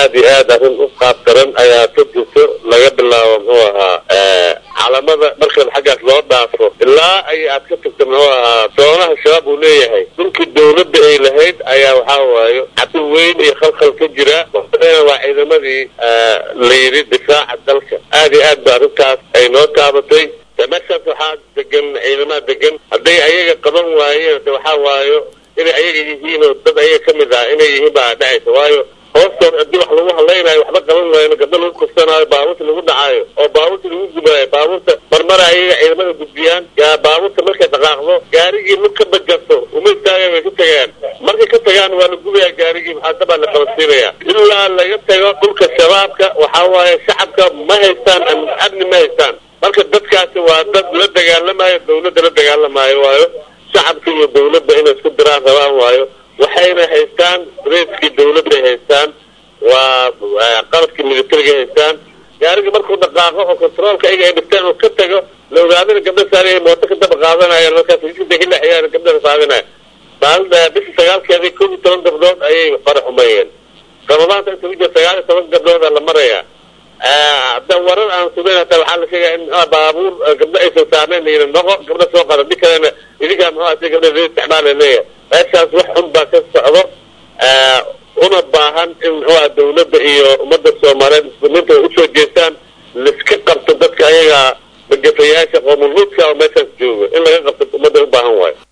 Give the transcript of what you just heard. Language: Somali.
aada iyo aad arrin u qaab daran ayaa ka jirto laga bilaabo muxuu ahaa calamada marka xaggaas loo dhaafo ilaa ay aad ka tagto muxuu ahaa doonaha shabaab uu leeyahay dhulkii dawladda ay lahayd ayaa waxaa waayo cabdi weyn iyo khalkhal ka jira waa ciidamadii la yidhi difaaca dalka aada iyo aad ba arrintaas ay noo taabatay meeshaas waxaa degan ciidamada degan hadday ayaga qaban waayeen de waxaa waayo inay ayaga yihiin oo dad ayaga ka mid ah inay yihiin baa dhacaysa waayo hoostood haddii wax lagu hadlaynayo waxba qaban waayno gabdo lagu kursanaayo baabuurta lagu dhacaayo oo baabuurta lagu gubaayo baabuurta marmara ayaga ciidamada gudbiyaan yaa baabuurta markay dhaqaaqdo gaarigii lug ka bajarto uma istaageen way ka tagaan markay ka tagaan waa la gubayaa gaarigii maxaa dabaa la qabansiinaya ilaa laga tago dhulka shabaabka waxaa waaye shacabka ma haystaan amni ma haystaan marka dadkaasi waa dad la dagaalamayo dawladda la dagaalamaayo waayo shacabka iyo dawladda inay isku diraan rabaan waayo waxayna haystaan reeskii dawladday haystaan waa qalabkii militariga haystaan gaariga markuu dhaqaaqo oo controolka ayaga ay dhigteen oo ka tago la ogaadana gabdha saari mooto ka daba qaadanaya markaas hilaxiyaan gabdhaha saadinaya maalin bishii sagaalkeedii kow iyo toban gabdhood ayay fara xumeeyeen ramadaanta inta ku jira sagaal iyo toban gabdhooda la maraya hadda warar aan sugayn hataa waxaa la sheegaya in baabuur gabdho aysan saarnayn layidhi noqo gabdho soo qada di kalena idinkaa muxuu asi gabdha ree isticmaala leeyahay meeshaas wax xun baa ka socdo una baahan in muxuuha dawladda iyo ummadda soomaaliyeed muslimiinta ay usoo jeestaan laiska qabto dadka ayaga magafayaasha qoomulhuudka oo meeshaas jooga in laga qabto ummadda u baahan waayo